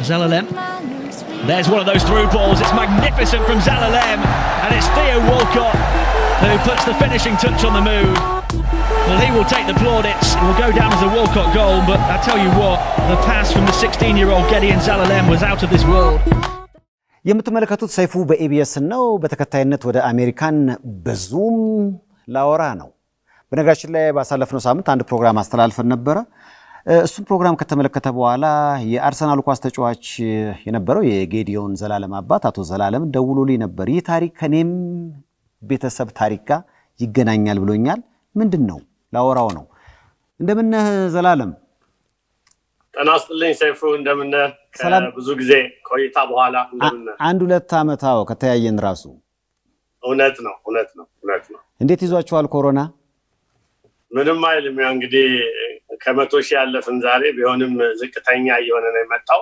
Zelalem. There's one of those through balls. It's magnificent from Zelalem. And it's Theo Walcott who puts the finishing touch on the move. Well, he will take the plaudits. It will go down as a Walcott goal. But I tell you what, the pass from the 16-year-old Gideon Zelalem was out of this world. የምትመለከቱት ሰይፉ በኢቢኤስ ነው። በተከታይነት ወደ አሜሪካን በዙም ላወራ ነው። በነገራችን ላይ ባሳለፍነው ሳምንት አንድ ፕሮግራም አስተላልፈን ነበረ። እሱም ፕሮግራም ከተመለከተ በኋላ የአርሰናል ኳስ ተጫዋች የነበረው የጌዲዮን ዘላለም አባት አቶ ዘላለም ደውሎልኝ ነበር። ይህ ታሪክ ከኔም ቤተሰብ ታሪክ ጋር ይገናኛል ብሎኛል። ምንድን ነው ላወራው ነው። እንደምነህ ዘላለም? ጤና ይስጥልኝ ሰይፉ፣ እንደምነህ? ብዙ ጊዜ ቆይታ በኋላ እንደምነህ? አንድ ሁለት ዓመት አዎ፣ ከተያየን ራሱ። እውነት ነው እውነት ነው እውነት ነው። እንዴት ይዟችኋል ኮሮና? ምንም አይልም። ያው እንግዲህ ከመቶ ሺህ ያለፍን ዛሬ ቢሆንም ዝቅተኛ እየሆነ ነው የመጣው።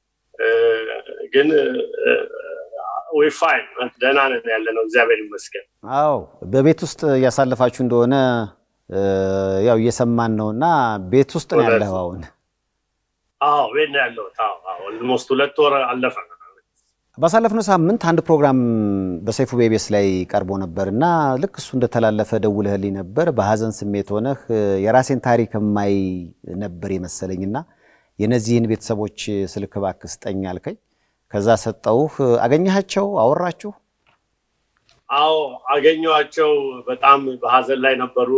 ግን ዊ ፋይን ደህና ነን ያለ ነው፣ እግዚአብሔር ይመስገን። አዎ በቤት ውስጥ እያሳለፋችሁ እንደሆነ ያው እየሰማን ነው። እና ቤት ውስጥ ነው ያለኸው አሁን? አዎ ቤት ነው ያለሁት። ኦልሞስት ሁለት ወር አለፈ። ባሳለፍነው ሳምንት አንድ ፕሮግራም በሰይፉ ቤቤስ ላይ ቀርቦ ነበር እና ልክ እሱ እንደተላለፈ ደውለህልኝ ነበር። በሀዘን ስሜት ሆነህ የራሴን ታሪክ የማይ ነበር የመሰለኝና የነዚህን ቤተሰቦች ስልክ እባክህ ስጠኝ አልከኝ። ከዛ ሰጠውህ። አገኘሃቸው? አወራችሁ? አዎ አገኘኋቸው። በጣም በሀዘን ላይ ነበሩ።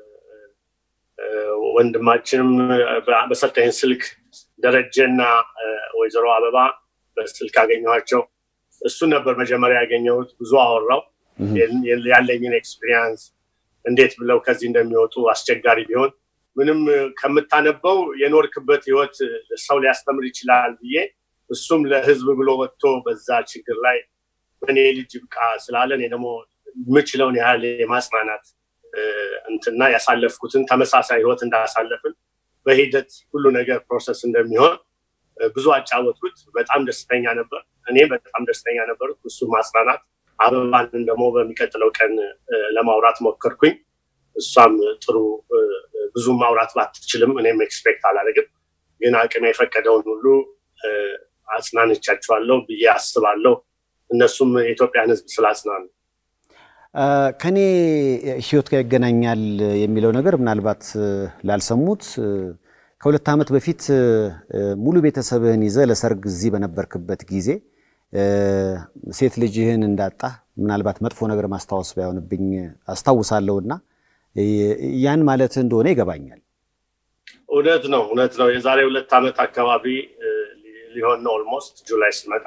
ወንድማችንም በሰጠኝ ስልክ ደረጀና ወይዘሮ አበባ በስልክ አገኘኋቸው። እሱን ነበር መጀመሪያ ያገኘሁት። ብዙ አወራው ያለኝን ኤክስፒሪያንስ እንዴት ብለው ከዚህ እንደሚወጡ አስቸጋሪ ቢሆን ምንም ከምታነበው የኖርክበት ህይወት ሰው ሊያስተምር ይችላል ብዬ እሱም ለህዝብ ብሎ ወጥቶ በዛ ችግር ላይ በእኔ ልጅ ብቃ ስላለ እኔ ደግሞ የምችለውን ያህል የማጽናናት እንትና ያሳለፍኩትን ተመሳሳይ ህይወት እንዳሳለፍን በሂደት ሁሉ ነገር ፕሮሰስ እንደሚሆን ብዙ አጫወትኩት። በጣም ደስተኛ ነበር። እኔ በጣም ደስተኛ ነበር። እሱ ማጽናናት፣ አበባንን ደግሞ በሚቀጥለው ቀን ለማውራት ሞከርኩኝ። እሷም ጥሩ ብዙ ማውራት ባትችልም እኔም ኤክስፔክት አላደርግም፣ ግን አቅም የፈቀደውን ሁሉ አጽናንቻቸዋለሁ ብዬ አስባለሁ። እነሱም የኢትዮጵያን ህዝብ ስላጽናኑ ከኔ ህይወት ጋር ይገናኛል የሚለው ነገር ምናልባት ላልሰሙት ከሁለት ዓመት በፊት ሙሉ ቤተሰብህን ይዘህ ለሰርግ እዚህ በነበርክበት ጊዜ ሴት ልጅህን እንዳጣ ምናልባት መጥፎ ነገር ማስታወስ ባይሆንብኝ አስታውሳለሁና ያን ማለት እንደሆነ ይገባኛል። እውነት ነው እውነት ነው። የዛሬ ሁለት ዓመት አካባቢ ሊሆን ነው ኦልሞስት ጁላይ ስመጣ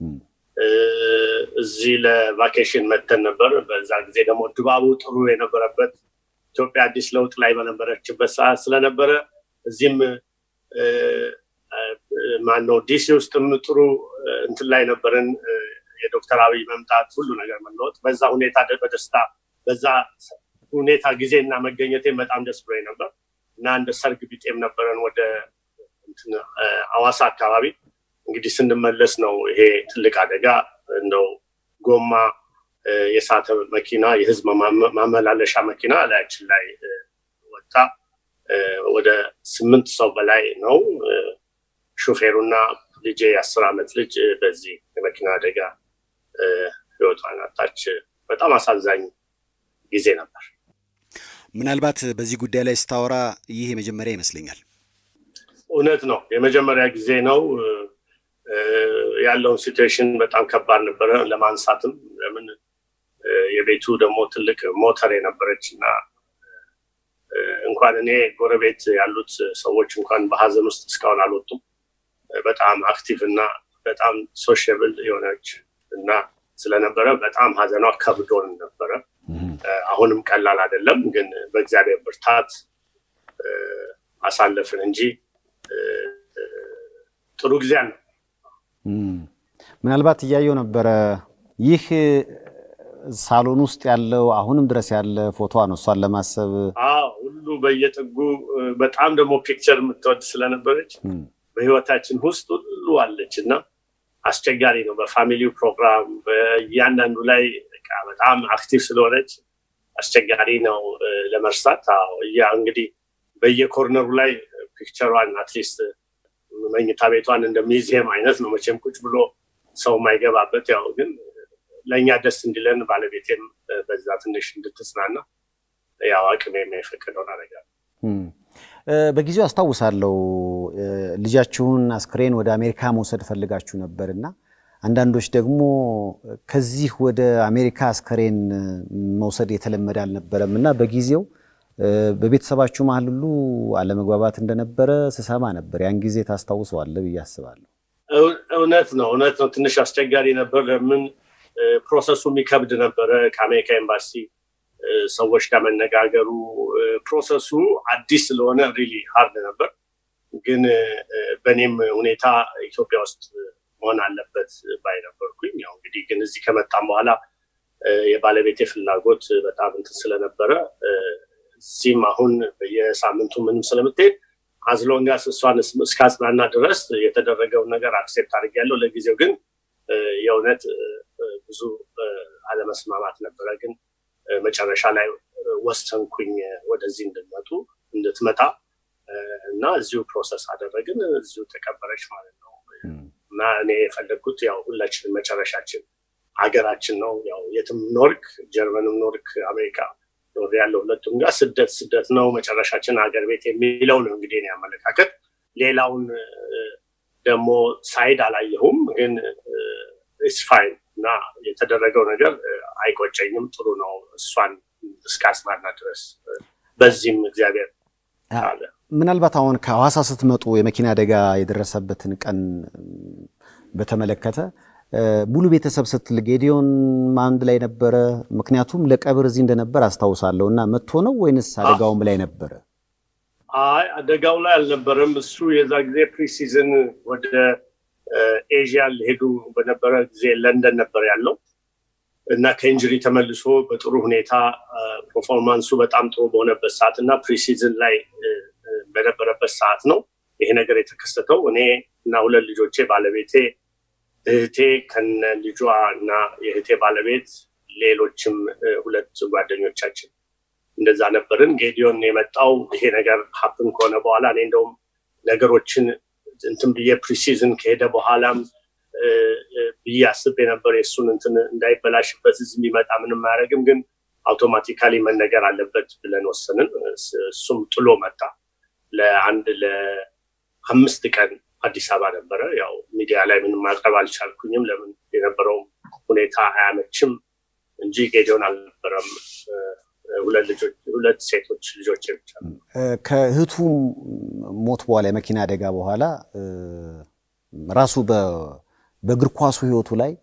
እዚህ ለቫኬሽን መተን ነበር። በዛ ጊዜ ደግሞ ድባቡ ጥሩ የነበረበት ኢትዮጵያ አዲስ ለውጥ ላይ በነበረችበት ሰዓት ስለነበረ እዚህም ማነው ዲሲ ውስጥም ጥሩ እንትን ላይ ነበርን። የዶክተር አብይ መምጣት ሁሉ ነገር መለወጥ በዛ ሁኔታ በደስታ በዛ ሁኔታ ጊዜና መገኘቴን በጣም ደስ ብሎኝ ነበር እና እንደ ሰርግ ቢጤም ነበረን ወደ አዋሳ አካባቢ እንግዲህ ስንመለስ ነው ይሄ ትልቅ አደጋ እንደው ጎማ የሳተ መኪና የህዝብ ማመላለሻ መኪና ላያችን ላይ ወጣ። ወደ ስምንት ሰው በላይ ነው። ሹፌሩና ልጄ የአስር ዓመት ልጅ በዚህ የመኪና አደጋ ህይወቷን አጣች። በጣም አሳዛኝ ጊዜ ነበር። ምናልባት በዚህ ጉዳይ ላይ ስታወራ ይህ የመጀመሪያ ይመስለኛል። እውነት ነው፣ የመጀመሪያ ጊዜ ነው። ያለውን ሲትዌሽን በጣም ከባድ ነበረ ለማንሳትም። ለምን የቤቱ ደግሞ ትልቅ ሞተር የነበረች እና እንኳን እኔ ጎረቤት ያሉት ሰዎች እንኳን በሀዘን ውስጥ እስካሁን አልወጡም። በጣም አክቲቭ እና በጣም ሶሽብል የሆነች እና ስለነበረ በጣም ሀዘኗ ከብዶን ነበረ። አሁንም ቀላል አይደለም፣ ግን በእግዚአብሔር ብርታት አሳለፍን እንጂ ጥሩ ጊዜ አለ። ምናልባት እያየው ነበረ ይህ ሳሎን ውስጥ ያለው አሁንም ድረስ ያለ ፎቶ ነው። እሷን ለማሰብ ሁሉ በየጥጉ በጣም ደግሞ ፒክቸር የምትወድ ስለነበረች በህይወታችን ውስጥ ሁሉ አለች እና አስቸጋሪ ነው። በፋሚሊው ፕሮግራም በእያንዳንዱ ላይ በጣም አክቲቭ ስለሆነች አስቸጋሪ ነው ለመርሳት። እያ እንግዲህ በየኮርነሩ ላይ ፒክቸሯን አትሊስት መኝታ ቤቷን እንደ ሚዚየም አይነት ነው መቼም ቁጭ ብሎ ሰው የማይገባበት ያው ግን ለእኛ ደስ እንዲለን ባለቤቴም በዛ ትንሽ እንድትጽናና ያው አቅሜ የማይፈቅደውን አደርጋለሁ። በጊዜው አስታውሳለሁ ልጃችሁን አስክሬን ወደ አሜሪካ መውሰድ ፈልጋችሁ ነበር እና አንዳንዶች ደግሞ ከዚህ ወደ አሜሪካ አስከሬን መውሰድ የተለመደ አልነበረም እና በጊዜው በቤተሰባችሁ መሀል ሁሉ አለመግባባት እንደነበረ ስሰማ ነበር። ያን ጊዜ ታስታውሰዋለህ ብዬ አስባለሁ። እውነት ነው፣ እውነት ነው። ትንሽ አስቸጋሪ ነበር። ለምን ፕሮሰሱ የሚከብድ ነበረ። ከአሜሪካ ኤምባሲ ሰዎች ጋር መነጋገሩ ፕሮሰሱ አዲስ ስለሆነ ሪሊ ሀርድ ነበር። ግን በእኔም ሁኔታ ኢትዮጵያ ውስጥ መሆን አለበት ባይ ነበርኩኝ። ያው እንግዲህ ግን እዚህ ከመጣም በኋላ የባለቤቴ ፍላጎት በጣም እንትን ስለነበረ እዚህም አሁን በየሳምንቱ ምንም ስለምትሄድ አዝሎንጋስ እሷን እስካጽናና ድረስ የተደረገውን ነገር አክሴፕት አድርጌያለሁ። ለጊዜው ግን የእውነት ብዙ አለመስማማት ነበረ። ግን መጨረሻ ላይ ወሰንኩኝ ወደዚህ እንድመጡ እንድትመጣ እና እዚሁ ፕሮሰስ አደረግን። እዚሁ ተቀበረች ማለት ነው። እና እኔ የፈለግኩት ያው ሁላችንም መጨረሻችን ሀገራችን ነው። ያው የትም ኖርክ፣ ጀርመንም ኖርክ፣ አሜሪካ ኖር ያለው ሁለቱም ጋር ስደት ስደት ነው፣ መጨረሻችን ሀገር ቤት የሚለው ነው እንግዲህ እኔ አመለካከት። ሌላውን ደግሞ ሳይድ አላየሁም፣ ግን ኢስ ፋይን እና የተደረገው ነገር አይቆጨኝም፣ ጥሩ ነው። እሷን እስካጽናና ድረስ በዚህም እግዚአብሔር አለ። ምናልባት አሁን ከሐዋሳ ስትመጡ የመኪና አደጋ የደረሰበትን ቀን በተመለከተ ሙሉ ቤተሰብ ስትል ጌዲዮን አንድ ላይ ነበረ? ምክንያቱም ለቀብር እዚህ እንደነበር አስታውሳለሁ። እና መጥቶ ነው ወይንስ አደጋውም ላይ ነበረ? አይ አደጋው ላይ አልነበረም። እሱ የዛ ጊዜ ፕሪሲዝን ወደ ኤዥያ ሊሄዱ በነበረ ጊዜ ለንደን ነበር ያለው እና ከኢንጅሪ ተመልሶ በጥሩ ሁኔታ ፐርፎርማንሱ በጣም ጥሩ በሆነበት ሰዓት እና ፕሪሲዝን ላይ በነበረበት ሰዓት ነው ይሄ ነገር የተከሰተው። እኔ እና ሁለት ልጆቼ ባለቤቴ እህቴ ከነ ልጇ እና የእህቴ ባለቤት ሌሎችም ሁለት ጓደኞቻችን እንደዛ ነበርን። ጌዲዮን የመጣው ይሄ ነገር ሀፕን ከሆነ በኋላ እኔ እንደውም ነገሮችን እንትን ብዬ ፕሪሲዝን ከሄደ በኋላም ብዬ አስቤ ነበር የእሱን እንትን እንዳይበላሽበት እዚህ የሚመጣ ምንም አያደርግም፣ ግን አውቶማቲካሊ መነገር አለበት ብለን ወሰንን። እሱም ጥሎ መጣ። ለአንድ ለአምስት ቀን አዲስ አበባ ነበረ። ያው ሚዲያ ላይ ምንም ማቅረብ አልቻልኩኝም። ለምን የነበረውም ሁኔታ አያመችም እንጂ ጌዲዮን አልነበረም። ሁለት ልጆች ሁለት ሴቶች ልጆች ብቻ። ከእህቱ ሞት በኋላ የመኪና አደጋ በኋላ ራሱ በእግር ኳሱ ሕይወቱ ላይ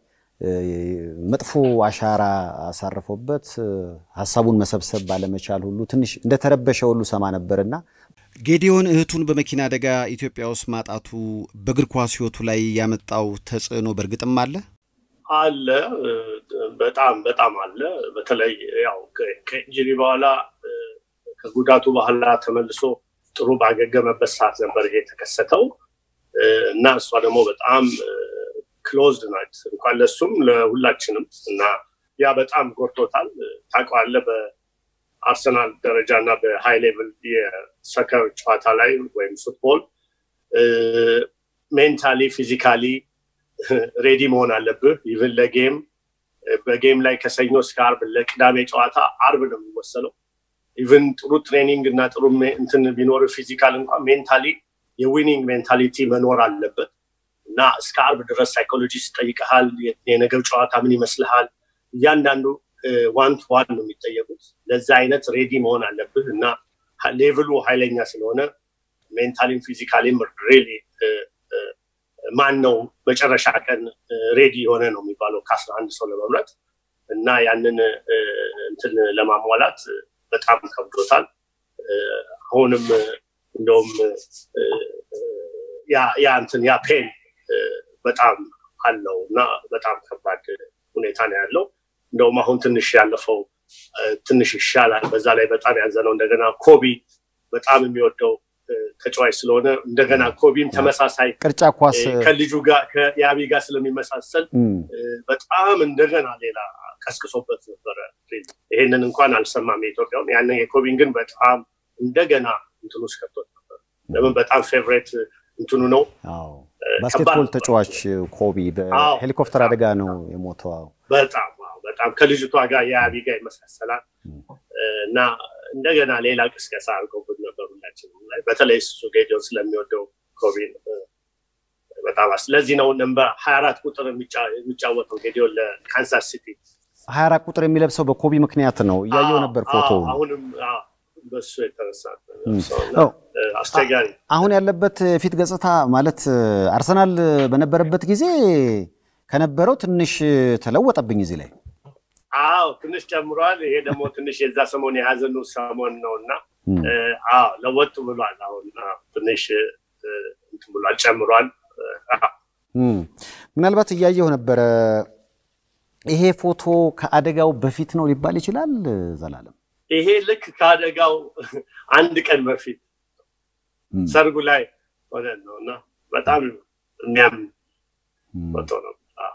መጥፎ አሻራ አሳርፎበት ሀሳቡን መሰብሰብ ባለመቻል ሁሉ ትንሽ እንደተረበሸ ሁሉ ሰማ ነበርና ጌዲዮን እህቱን በመኪና አደጋ ኢትዮጵያ ውስጥ ማጣቱ በእግር ኳስ ሕይወቱ ላይ ያመጣው ተጽዕኖ በእርግጥም አለ አለ በጣም በጣም አለ። በተለይ ያው ከኢንጁሪ በኋላ ከጉዳቱ በኋላ ተመልሶ ጥሩ ባገገመበት ሰዓት ነበር ይሄ የተከሰተው እና እሷ ደግሞ በጣም ክሎዝድ ናት እንኳን ለሱም ለሁላችንም እና ያ በጣም ጎድቶታል። ታውቀዋለህ በአርሰናል ደረጃ እና በሃይ ሌቭል የሰከር ጨዋታ ላይ ወይም ፉትቦል ሜንታሊ ፊዚካሊ ሬዲ መሆን አለብህ። ኢቭን ለጌም በጌም ላይ ከሰኞ እስከ አርብ ለቅዳሜ ጨዋታ አርብ ነው የሚወሰነው። ኢቭን ጥሩ ትሬኒንግ እና ጥሩ እንትን ቢኖር ፊዚካል እንኳን ሜንታሊ የዊኒንግ ሜንታሊቲ መኖር አለበት እና እስከ አርብ ድረስ ሳይኮሎጂስት ጠይቀሃል። የነገው ጨዋታ ምን ይመስልሃል? እያንዳንዱ ዋን ቱ ዋን ነው የሚጠየቁት። ለዛ አይነት ሬዲ መሆን አለብህ እና ሌቭሉ ኃይለኛ ስለሆነ ሜንታሊም ፊዚካሊም ሬሊ ማን ነው መጨረሻ ቀን ሬዲ የሆነ ነው የሚባለው ከአስራ አንድ ሰው ለመምረጥ እና ያንን እንትን ለማሟላት በጣም ከብዶታል። አሁንም እንደውም ያ እንትን ያ ፔን በጣም አለው እና በጣም ከባድ ሁኔታ ነው ያለው። እንደውም አሁን ትንሽ ያለፈው ትንሽ ይሻላል። በዛ ላይ በጣም ያዘነው እንደገና ኮቢ በጣም የሚወደው ተጫዋች ስለሆነ እንደገና ኮቢም ተመሳሳይ ቅርጫ ኳስ ከልጁ ጋር ከያቢ ጋር ስለሚመሳሰል በጣም እንደገና ሌላ ቀስቅሶበት ነበረ። ይሄንን እንኳን አልሰማም የኢትዮጵያውን። ያንን የኮቢን ግን በጣም እንደገና እንትን ውስጥ ከቶት ነበር። ለምን በጣም ፌቨሬት እንትኑ ነው። ባስኬትቦል ተጫዋች ኮቢ በሄሊኮፕተር አደጋ ነው የሞተው። በጣም በጣም ከልጅቷ ጋር የአቢ ጋር ይመሳሰላል እና እንደገና ሌላ ቅስቀሳ አድርገውብን ነበር ሁላችንም ላይ በተለይ እሱ ጌዲዮን ስለሚወደው ኮቢ በጣም ስለዚህ ነው ነምበር ሀያ አራት ቁጥር የሚጫወተው ጌዲዮን ለካንሳስ ሲቲ ሀያ አራት ቁጥር የሚለብሰው በኮቢ ምክንያት ነው። እያየው ነበር ፎቶ አሁንም በሱ የተነሳ አስቸጋሪ አሁን ያለበት ፊት ገጽታ ማለት አርሰናል በነበረበት ጊዜ ከነበረው ትንሽ ተለወጠብኝ እዚህ ላይ አዎ ትንሽ ጨምሯል። ይሄ ደግሞ ትንሽ የዛ ሰሞን የሀዘኑ ሰሞን ነው እና አዎ ለወጥ ብሏል። አሁን ትንሽ እንትን ብሏል፣ ጨምሯል። ምናልባት እያየሁ ነበረ። ይሄ ፎቶ ከአደጋው በፊት ነው ሊባል ይችላል ዘላለም? ይሄ ልክ ከአደጋው አንድ ቀን በፊት ሰርጉ ላይ ሆነ ነው እና በጣም የሚያምን ፎቶ ነው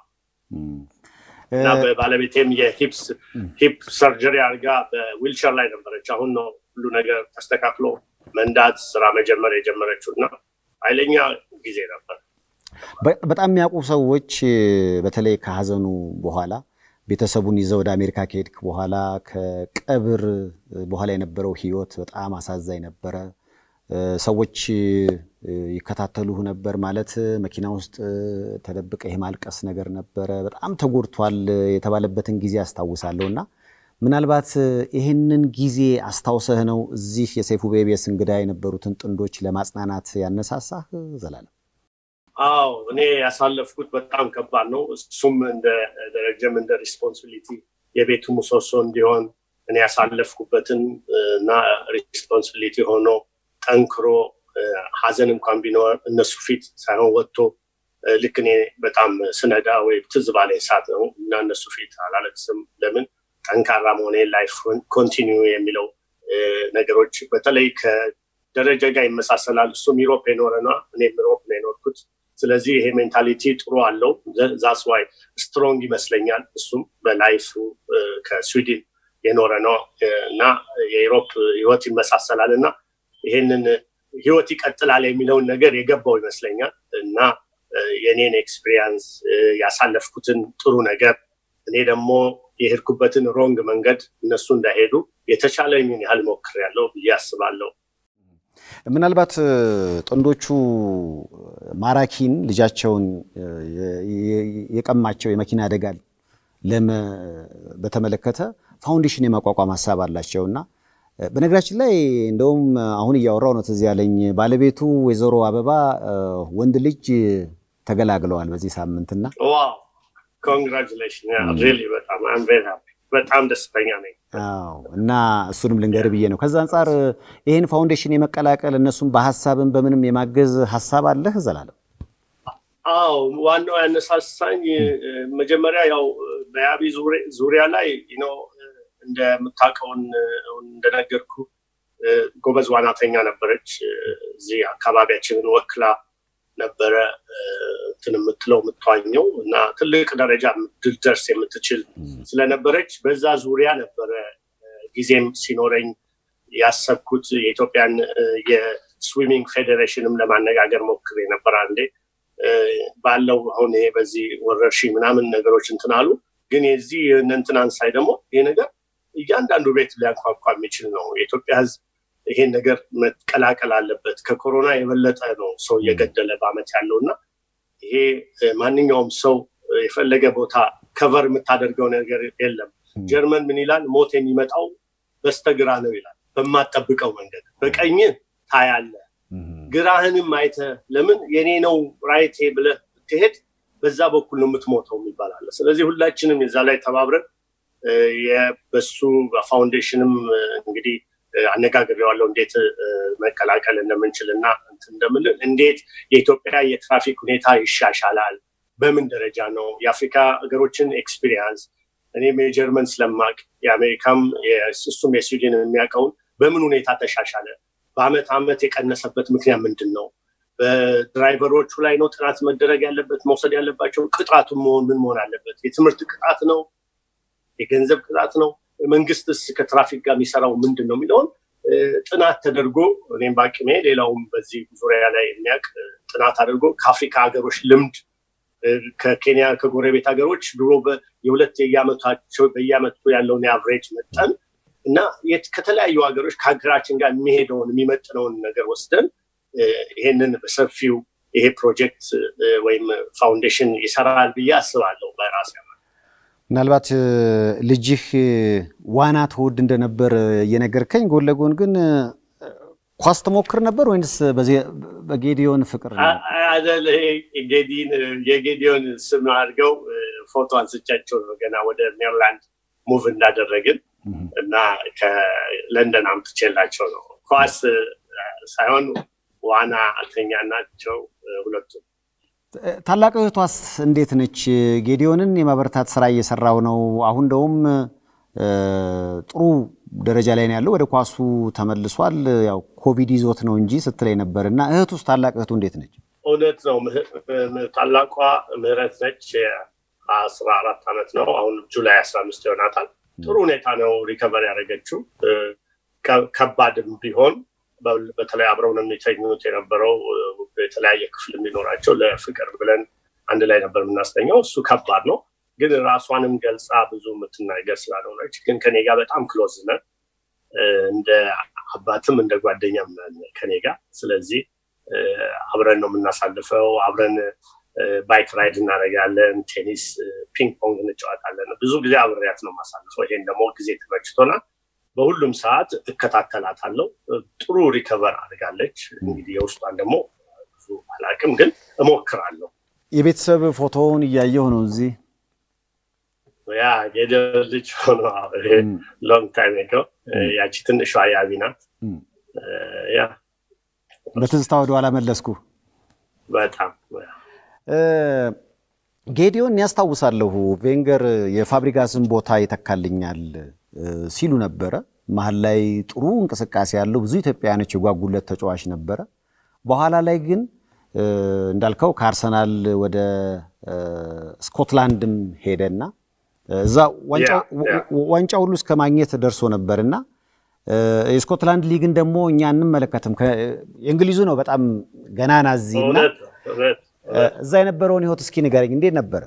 እና በባለቤቴም የሂፕ ሰርጀሪ አድርጋ በዊልቸር ላይ ነበረች። አሁን ነው ሁሉ ነገር ተስተካክሎ መንዳት ስራ መጀመር የጀመረችው እና ኃይለኛ ጊዜ ነበር። በጣም የሚያውቁ ሰዎች በተለይ ከሀዘኑ በኋላ ቤተሰቡን ይዘው ወደ አሜሪካ ከሄድክ በኋላ ከቀብር በኋላ የነበረው ህይወት በጣም አሳዛኝ ነበረ። ሰዎች ይከታተሉህ ነበር ማለት መኪና ውስጥ ተደብቀ የማልቀስ ነገር ነበረ። በጣም ተጎድቷል የተባለበትን ጊዜ አስታውሳለሁ እና ምናልባት ይህንን ጊዜ አስታውሰህ ነው እዚህ የሰይፉ በኢቢኤስ እንግዳ የነበሩትን ጥንዶች ለማጽናናት ያነሳሳህ ዘላለም? አዎ እኔ ያሳለፍኩት በጣም ከባድ ነው። እሱም እንደ ደረጀም እንደ ሪስፖንሲቢሊቲ የቤቱ ምሰሶ እንዲሆን እኔ ያሳለፍኩበትን እና ሪስፖንሲቢሊቲ ሆኖ ጠንክሮ ሀዘን እንኳን ቢኖር እነሱ ፊት ሳይሆን ወጥቶ ልክ እኔ በጣም ስነዳ ወይ ትዝ ባለኝ ሰዓት ነው እና እነሱ ፊት አላለቅስም። ለምን ጠንካራ መሆኔ ላይፍ ኮንቲኒዩ የሚለው ነገሮች በተለይ ከደረጃ ጋር ይመሳሰላል። እሱም ዩሮፕ የኖረና እኔም ዩሮፕ ነው የኖርኩት። ስለዚህ ይሄ ሜንታሊቲ ጥሩ አለው። ዛስ ዋይ ስትሮንግ ይመስለኛል። እሱም በላይፍ ከስዊድን የኖረ ነው እና የዩሮፕ ህይወት ይመሳሰላል እና ይሄንን ህይወት ይቀጥላል የሚለውን ነገር የገባው ይመስለኛል እና የኔን ኤክስፒሪየንስ ያሳለፍኩትን ጥሩ ነገር እኔ ደግሞ የሄድኩበትን ሮንግ መንገድ እነሱ እንዳይሄዱ የተቻለኝን ያህል ሞክሬያለሁ ብዬ አስባለሁ። ምናልባት ጥንዶቹ ማራኪን ልጃቸውን የቀማቸው የመኪና አደጋ በተመለከተ ፋውንዴሽን የማቋቋም ሀሳብ አላቸው እና በነገራችን ላይ እንደውም አሁን እያወራው ነው ትዝ ያለኝ ባለቤቱ ወይዘሮ አበባ ወንድ ልጅ ተገላግለዋል በዚህ ሳምንትና ኮንግራቹሌሽን በጣም ደስተኛ ነኝ። እና እሱንም ልንገር ብዬ ነው። ከዛ አንጻር ይህን ፋውንዴሽን የመቀላቀል እነሱም በሀሳብን በምንም የማገዝ ሀሳብ አለህ ዘላለም? አዎ ዋናው ያነሳሳኝ መጀመሪያ ያው በያቢ ዙሪያ ላይ ነው እንደምታውቀውን እንደነገርኩ ጎበዝ ዋናተኛ ነበረች። እዚህ አካባቢያችንን ወክላ ነበረ እንትን የምትለው የምትዋኘው እና ትልቅ ደረጃ ድልደርስ የምትችል ስለነበረች በዛ ዙሪያ ነበረ ጊዜም ሲኖረኝ ያሰብኩት የኢትዮጵያን የስዊሚንግ ፌዴሬሽንም ለማነጋገር ሞክሬ ነበር አንዴ ባለው አሁን ይሄ በዚህ ወረርሽኝ ምናምን ነገሮች እንትን አሉ። ግን የዚህ እንትናን ሳይ ደግሞ ይሄ ነገር እያንዳንዱ ቤት ሊያንኳኳ የሚችል ነው። የኢትዮጵያ ሕዝብ ይሄን ነገር መቀላቀል አለበት። ከኮሮና የበለጠ ነው ሰው እየገደለ በአመት ያለው እና ይሄ ማንኛውም ሰው የፈለገ ቦታ ከቨር የምታደርገው ነገር የለም። ጀርመን ምን ይላል? ሞት የሚመጣው በስተግራ ነው ይላል። በማጠብቀው መንገድ በቀኝ ታያለ፣ ግራህንም አይተ ለምን የኔ ነው ራይቴ ብለህ ብትሄድ በዛ በኩል ነው የምትሞተው የሚባል አለ። ስለዚህ ሁላችንም የዛ ላይ ተባብረን በሱ ፋውንዴሽንም እንግዲህ አነጋግሬዋለሁ እንዴት መቀላቀል እንደምንችል እና እንደምንል እንዴት የኢትዮጵያ የትራፊክ ሁኔታ ይሻሻላል፣ በምን ደረጃ ነው የአፍሪካ ሀገሮችን ኤክስፒሪየንስ እኔም የጀርመን ስለማቅ የአሜሪካም እሱም የስዊድን የሚያውቀውን በምን ሁኔታ ተሻሻለ፣ በአመት አመት የቀነሰበት ምክንያት ምንድን ነው፣ በድራይቨሮቹ ላይ ነው ጥናት መደረግ ያለበት መውሰድ ያለባቸው ቅጣቱ መሆን ምን መሆን አለበት፣ የትምህርት ቅጣት ነው፣ የገንዘብ ቅጣት ነው መንግስትስ ከትራፊክ ጋር የሚሰራው ምንድን ነው የሚለውን ጥናት ተደርጎ እኔም በአቅሜ ሌላውም በዚህ ዙሪያ ላይ የሚያውቅ ጥናት አድርጎ ከአፍሪካ ሀገሮች ልምድ ከኬንያ ከጎረቤት ሀገሮች ድሮ የሁለት የየአመታቸው በየአመቱ ያለውን የአቨሬጅ መጠን እና ከተለያዩ ሀገሮች ከሀገራችን ጋር የሚሄደውን የሚመጥነውን ነገር ወስደን ይሄንን በሰፊው ይሄ ፕሮጀክት ወይም ፋውንዴሽን ይሰራል ብዬ አስባለሁ በራሴ ምናልባት ልጅህ ዋና ትወድ እንደነበር እየነገርከኝ፣ ጎን ለጎን ግን ኳስ ትሞክር ነበር ወይንስ በጌዲዮን ፍቅር ነው? የጌዲዮን ስም አድርገው ፎቶ አንስቻቸው ነው ገና ወደ ሜሪላንድ ሙቭ እንዳደረግን እና ከለንደን አምጥቼላቸው ነው። ኳስ ሳይሆን ዋና አልተኛ ናቸው ሁለቱም። ታላቅ እህቷስ እንዴት ነች? ጌዲዮንን የማበረታት ስራ እየሰራው ነው። አሁን እንደውም ጥሩ ደረጃ ላይ ነው ያለው። ወደ ኳሱ ተመልሷል። ያው ኮቪድ ይዞት ነው እንጂ ስትለኝ ነበር እና እህቱስ ታላቅ እህቱ እንዴት ነች? እውነት ነው። ታላቋ ምህረት ነች። አስራ አራት ዓመት ነው አሁን ጁላይ አስራ አምስት ይሆናታል። ጥሩ ሁኔታ ነው ሪከቨር ያደረገችው። ከባድም ቢሆን በተለይ አብረው ነው የሚተኙት የነበረው የተለያየ ክፍል የሚኖራቸው ለፍቅር ብለን አንድ ላይ ነበር የምናስተኛው። እሱ ከባድ ነው ግን ራሷንም ገልጻ ብዙ የምትናገር ስላልሆነች ግን ከኔ ጋር በጣም ክሎዝ ነን። እንደ አባትም እንደ ጓደኛም ነን ከኔ ጋር። ስለዚህ አብረን ነው የምናሳልፈው። አብረን ባይክ ራይድ እናደርጋለን፣ ቴኒስ፣ ፒንግ ፖንግ እንጫወታለን። ብዙ ጊዜ አብሬያት ነው የማሳልፈው። ይሄን ደግሞ ጊዜ ተመችቶናል። በሁሉም ሰዓት እከታተላታለሁ። ጥሩ ሪከቨር አድርጋለች። እንግዲህ የውስጧን ደግሞ ብዙ አላውቅም፣ ግን እሞክራለሁ። የቤተሰብ ፎቶውን እያየሁ ነው እዚህ ያ ጌዲዮን ልጅ ሆኖ ሎንግ ታይም ሄዶ ያቺ ትንሿ ያቢ ናት። ያ በትዝታ ወደኋላ መለስኩ። በጣም ጌዲዮን ያስታውሳለሁ። ቬንገር የፋብሪጋስን ቦታ ይተካልኛል ሲሉ ነበረ። መሀል ላይ ጥሩ እንቅስቃሴ ያለው ብዙ ኢትዮጵያውያኖች የጓጉለት ተጫዋች ነበረ። በኋላ ላይ ግን እንዳልከው ከአርሰናል ወደ ስኮትላንድም ሄደና እዛ ዋንጫ ሁሉ እስከ ማግኘት ደርሶ ነበር እና የስኮትላንድ ሊግን ደግሞ እኛ እንመለከትም። የእንግሊዙ ነው በጣም ገናና እዚህ እና እዛ የነበረውን ህይወት እስኪ ንገረኝ፣ እንዴት ነበረ?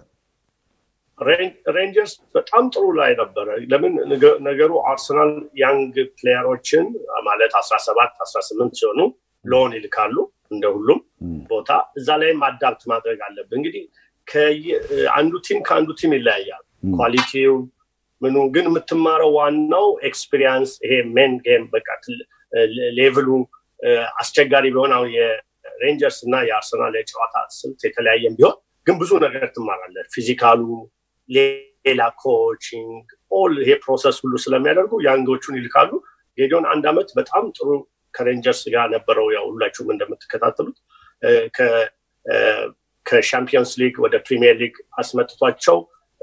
ሬንጀርስ በጣም ጥሩ ላይ ነበረ። ለምን ነገሩ አርሰናል ያንግ ፕሌየሮችን ማለት አስራ ሰባት አስራ ስምንት ሲሆኑ ሎን ይልካሉ እንደ ሁሉም ቦታ እዛ ላይም አዳፕት ማድረግ አለብን። እንግዲህ አንዱ ቲም ከአንዱ ቲም ይለያያል። ኳሊቲው ምኑ ግን የምትማረው ዋናው ኤክስፒሪየንስ ይሄ ሜን ጌም በቃ ሌቭሉ አስቸጋሪ ቢሆን አሁን የሬንጀርስ እና የአርሰናል የጨዋታ ስልት የተለያየም ቢሆን ግን ብዙ ነገር ትማራለህ። ፊዚካሉ፣ ሌላ ኮቺንግ፣ ኦል ይሄ ፕሮሰስ ሁሉ ስለሚያደርጉ ያንጎቹን ይልካሉ። ጌዲዮን አንድ አመት በጣም ጥሩ ከሬንጀርስ ጋር ነበረው። ያው ሁላችሁም እንደምትከታተሉት ከሻምፒዮንስ ሊግ ወደ ፕሪሚየር ሊግ አስመጥቷቸው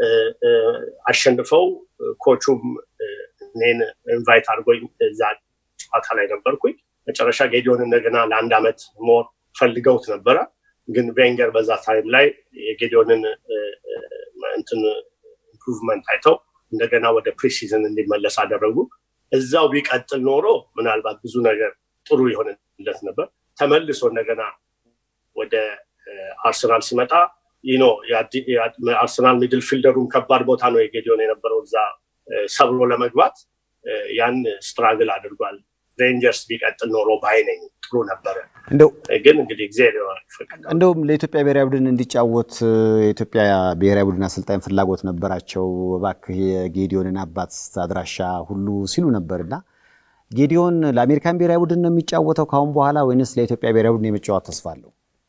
አሸንፈው ኮቹም እኔን ኢንቫይት አድርጎኝ እዛ ጨዋታ ላይ ነበርኩኝ። መጨረሻ ጌዲዮን እንደገና ለአንድ አመት ሞር ፈልገውት ነበረ። ግን ቬንገር በዛ ታይም ላይ የጌዲዮንን እንትን ኢምፕሩቭመንት አይተው እንደገና ወደ ፕሪሲዝን እንዲመለስ አደረጉ። እዛው ቢቀጥል ኖሮ ምናልባት ብዙ ነገር ጥሩ ይሆንለት ነበር። ተመልሶ እንደገና ወደ አርሰናል ሲመጣ ይኖ አርሰናል ሚድል ፊልደሩን ከባድ ቦታ ነው የጌዲዮን የነበረው እዛ ሰብሮ ለመግባት ያን ስትራግል አድርጓል። ሬንጀርስ ቢቀጥል ኖሮ ባይነኝ ጥሩ ነበረ። ግን እንግዲህ እግዚአብሔር ይፈቅዳል። እንደውም ለኢትዮጵያ ብሔራዊ ቡድን እንዲጫወት የኢትዮጵያ ብሔራዊ ቡድን አሰልጣኝ ፍላጎት ነበራቸው። እባክህ የጌዲዮንን አባት አድራሻ ሁሉ ሲሉ ነበርና ጌዲዮን ለአሜሪካን ብሔራዊ ቡድን ነው የሚጫወተው ከአሁን በኋላ ወይንስ ለኢትዮጵያ ብሔራዊ ቡድን የመጫወት ተስፋ አለው?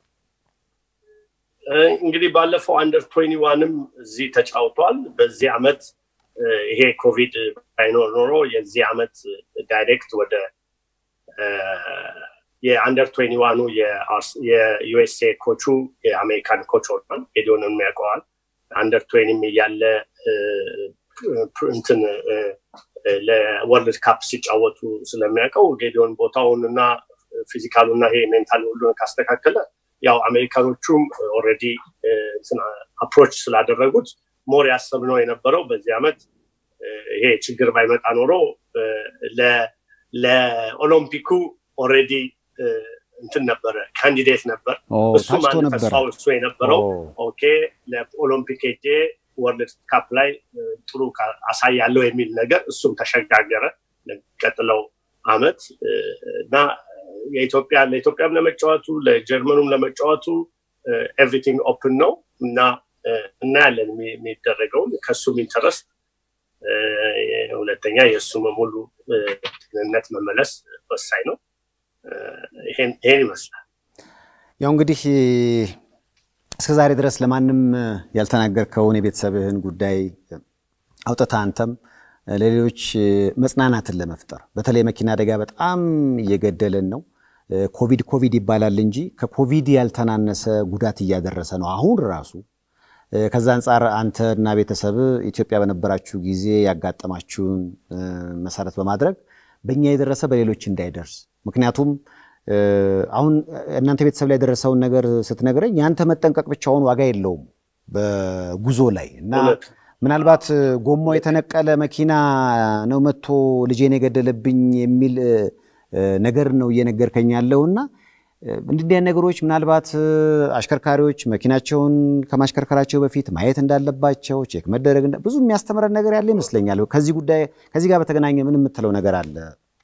እንግዲህ ባለፈው አንደር ትዌንቲ ዋንም እዚህ ተጫውቷል። በዚህ አመት ይሄ ኮቪድ ባይኖር ኖሮ የዚህ አመት ዳይሬክት ወደ የአንደር ትዌንቲ ዋኑ የዩኤስኤ ኮቹ የአሜሪካን ኮች ሆኗል። ጌዲዮንን ያውቀዋል። አንደር ትዌኒም እያለ እንትን ለወርልድ ካፕ ሲጫወቱ ስለሚያውቀው ጌዲዮን ቦታውን እና ፊዚካሉ እና ይሄ ሜንታል ሁሉን ካስተካከለ ያው አሜሪካኖቹም ኦልሬዲ አፕሮች ስላደረጉት ሞር ያሰብነው የነበረው በዚህ አመት ይሄ ችግር ባይመጣ ኖሮ ለኦሎምፒኩ ኦልሬዲ እንትን ነበረ ካንዲዴት ነበር። እሱም አንድ ተስፋው እሱ የነበረው ኦኬ ለኦሎምፒክ ሄጄ ወርልድ ካፕ ላይ ጥሩ አሳያለሁ የሚል ነገር እሱም ተሸጋገረ ለሚቀጥለው አመት እና የኢትዮጵያ ለኢትዮጵያም ለመጫወቱ ለጀርመኑም ለመጫወቱ ኤቭሪቲንግ ኦፕን ነው እና እናያለን የሚደረገውን ከእሱም ኢንተረስት ሁለተኛ የእሱም ሙሉ ጤንነት መመለስ ወሳኝ ነው። ይሄን ይመስላል። ያው እንግዲህ እስከ ዛሬ ድረስ ለማንም ያልተናገርከውን የቤተሰብህን ጉዳይ አውጥተህ አንተም ለሌሎች መጽናናትን ለመፍጠር በተለይ መኪና አደጋ በጣም እየገደለን ነው። ኮቪድ ኮቪድ ይባላል እንጂ ከኮቪድ ያልተናነሰ ጉዳት እያደረሰ ነው አሁን ራሱ። ከዛ አንጻር አንተ እና ቤተሰብ ኢትዮጵያ በነበራችሁ ጊዜ ያጋጠማችሁን መሰረት በማድረግ በእኛ የደረሰ በሌሎች እንዳይደርስ ምክንያቱም አሁን እናንተ ቤተሰብ ላይ የደረሰውን ነገር ስትነግረኝ ያንተ መጠንቀቅ ብቻውን ዋጋ የለውም በጉዞ ላይ እና ምናልባት ጎማው የተነቀለ መኪና ነው መጥቶ ልጄን የገደለብኝ የሚል ነገር ነው እየነገርከኝ ያለውና እንዲህ ነገሮች ምናልባት አሽከርካሪዎች መኪናቸውን ከማሽከርከራቸው በፊት ማየት እንዳለባቸው ቼክ መደረግ ብዙ የሚያስተምረን ነገር ያለ ይመስለኛል። ከዚህ ጉዳይ ከዚህ ጋር በተገናኘ ምን የምትለው ነገር አለ?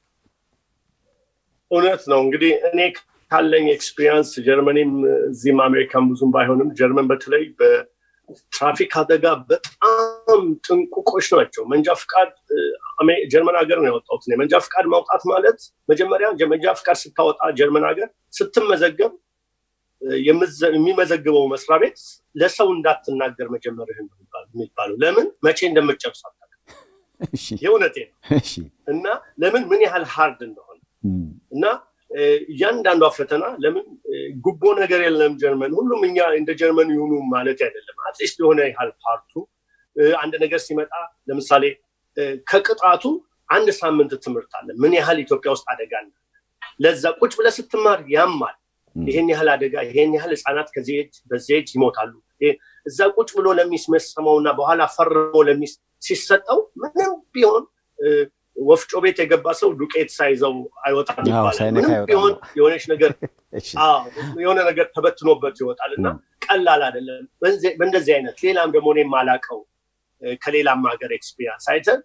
እውነት ነው እንግዲህ እኔ ካለኝ ኤክስፒሪየንስ ጀርመኒም እዚህም አሜሪካን ብዙም ባይሆንም ጀርመን በተለይ በትራፊክ አደጋ በጣም ጥንቁቆች ናቸው። መንጃ ፍቃድ ጀርመን ሀገር ነው ያወጣሁት። መንጃ ፍቃድ ማውጣት ማለት መጀመሪያ መንጃ ፍቃድ ስታወጣ ጀርመን ሀገር ስትመዘገብ የሚመዘግበው መስሪያ ቤት ለሰው እንዳትናገር መጀመርህን የሚባለው ለምን መቼ እንደምትጨርስ አታውቅም። የእውነቴ ነው እና ለምን ምን ያህል ሃርድ እንደሆነ እና እያንዳንዷ ፈተና ለምን ጉቦ ነገር የለም ጀርመን ሁሉም እኛ እንደ ጀርመን ይሁኑ ማለት አይደለም አትሊስት የሆነ ያህል ፓርቱ አንድ ነገር ሲመጣ ለምሳሌ ከቅጣቱ አንድ ሳምንት ትምህርት አለ ምን ያህል ኢትዮጵያ ውስጥ አደጋ አለ ለዛ ቁጭ ብለህ ስትማር ያማል ይሄን ያህል አደጋ ይሄን ያህል ህፃናት ከዚህ ኤጅ በዚህ ኤጅ ይሞታሉ እዛ ቁጭ ብሎ ለሚስመሰመውና በኋላ ፈርሞ ሲሰጠው ምንም ቢሆን ወፍጮ ቤት የገባ ሰው ዱቄት ሳይዘው አይወጣም ይባላል። ምንም ቢሆን የሆነች ነገር የሆነ ነገር ተበትኖበት ይወጣል እና ቀላል አይደለም። በእንደዚህ አይነት ሌላም ደግሞ እኔ የማላቀው ከሌላም ሀገር ኤክስፒሪንስ አይተን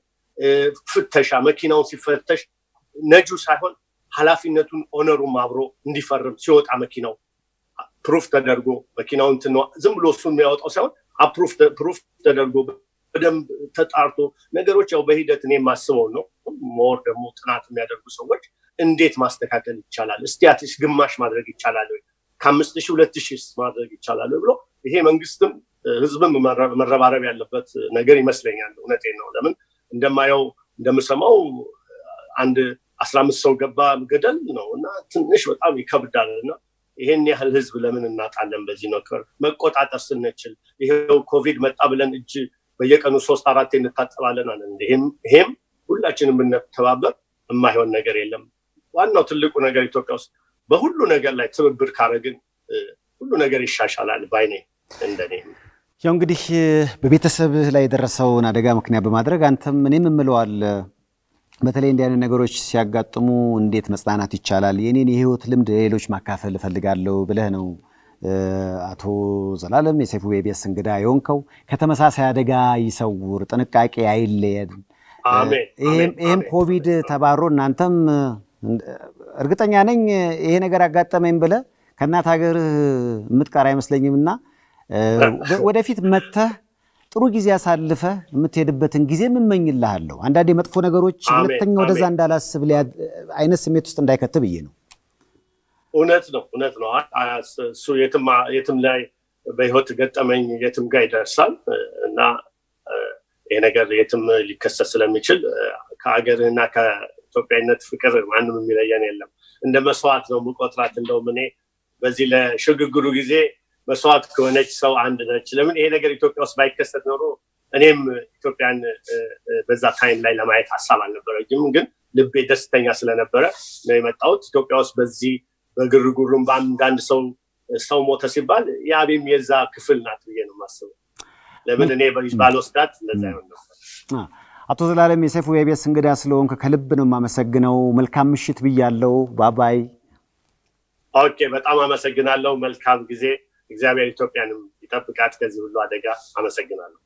ፍተሻ መኪናውን ሲፈተሽ ነጁ ሳይሆን ኃላፊነቱን ኦነሩም አብሮ እንዲፈርም ሲወጣ መኪናው ፕሩፍ ተደርጎ መኪናው ዝም ብሎ እሱ የሚያወጣው ሳይሆን ፕሩፍ ተደርጎ በደንብ ተጣርቶ ነገሮች ያው በሂደት እኔ የማስበው ነው። ሞር ደግሞ ጥናት የሚያደርጉ ሰዎች እንዴት ማስተካከል ይቻላል፣ እስቲ አትሊስት ግማሽ ማድረግ ይቻላል ወይ ከአምስት ሺህ ሁለት ሺህ ማድረግ ይቻላል ብሎ ይሄ መንግስትም ህዝብም መረባረብ ያለበት ነገር ይመስለኛል። እውነቴን ነው። ለምን እንደማየው እንደምሰማው አንድ አስራ አምስት ሰው ገባ ገደል ነው እና ትንሽ በጣም ይከብዳል እና ይሄን ያህል ህዝብ ለምን እናጣለን? በዚህ ነገር መቆጣጠር ስንችል ይሄው ኮቪድ መጣ ብለን እጅ በየቀኑ ሶስት አራት እንታጠባለን አለ። ይሄም ሁላችንም ብንተባበር የማይሆን ነገር የለም። ዋናው ትልቁ ነገር ኢትዮጵያ ውስጥ በሁሉ ነገር ላይ ትብብር ካረግን ሁሉ ነገር ይሻሻላል ባይኔ እንደኔ። ያው እንግዲህ በቤተሰብህ ላይ የደረሰውን አደጋ ምክንያት በማድረግ አንተም እኔም እምለዋል በተለይ እንዲህ አይነት ነገሮች ሲያጋጥሙ እንዴት መጽናናት ይቻላል፣ የኔን የህይወት ልምድ ሌሎች ማካፈል እፈልጋለሁ ብለህ ነው አቶ ዘላለም የሰይፉ ቤቤስ እንግዳ የሆንከው። ከተመሳሳይ አደጋ ይሰውር፣ ጥንቃቄ አይለየን። ይህም ኮቪድ ተባሮ እናንተም እርግጠኛ ነኝ ይሄ ነገር አጋጠመኝ ብለህ ከእናት ሀገር የምትቀር አይመስለኝም እና ወደፊት መተህ ጥሩ ጊዜ አሳልፈ የምትሄድበትን ጊዜ የምመኝልሃለሁ። አንዳንድ የመጥፎ ነገሮች ሁለተኛ ወደዛ እንዳላስብ አይነት ስሜት ውስጥ እንዳይከት ብዬ ነው። እውነት ነው፣ እውነት ነው። እሱ የትም ላይ በህይወት ገጠመኝ የትም ጋር ይደርሳል እና ይሄ ነገር የትም ሊከሰት ስለሚችል ከሀገርህና ከኢትዮጵያዊነት ፍቅር ማንም የሚለየን የለም። እንደ መስዋዕት ነው የምቆጥራት። እንደውም እኔ በዚህ ለሽግግሩ ጊዜ መስዋዕት ከሆነች ሰው አንድ ነች። ለምን ይሄ ነገር ኢትዮጵያ ውስጥ ባይከሰት ኖሮ እኔም ኢትዮጵያን በዛ ታይም ላይ ለማየት ሀሳብ አልነበረኝም። ግን ልቤ ደስተኛ ስለነበረ ነው የመጣሁት። ኢትዮጵያ ውስጥ በዚህ በግርግሩም በአንዳንድ ሰው ሰው ሞተ ሲባል የአቤም የዛ ክፍል ናት ብዬ ነው የማስበው። ለምን እኔ ባልወስዳት ለዛ ይሆን ነበር። አቶ ዘላለም የሰይፉ የኢቢኤስ እንግዳ ስለሆንክ ከልብ ነው የማመሰግነው። መልካም ምሽት ብያለው። ባባይ። ኦኬ፣ በጣም አመሰግናለሁ። መልካም ጊዜ። እግዚአብሔር ኢትዮጵያንም ይጠብቃት ከዚህ ሁሉ አደጋ። አመሰግናለሁ።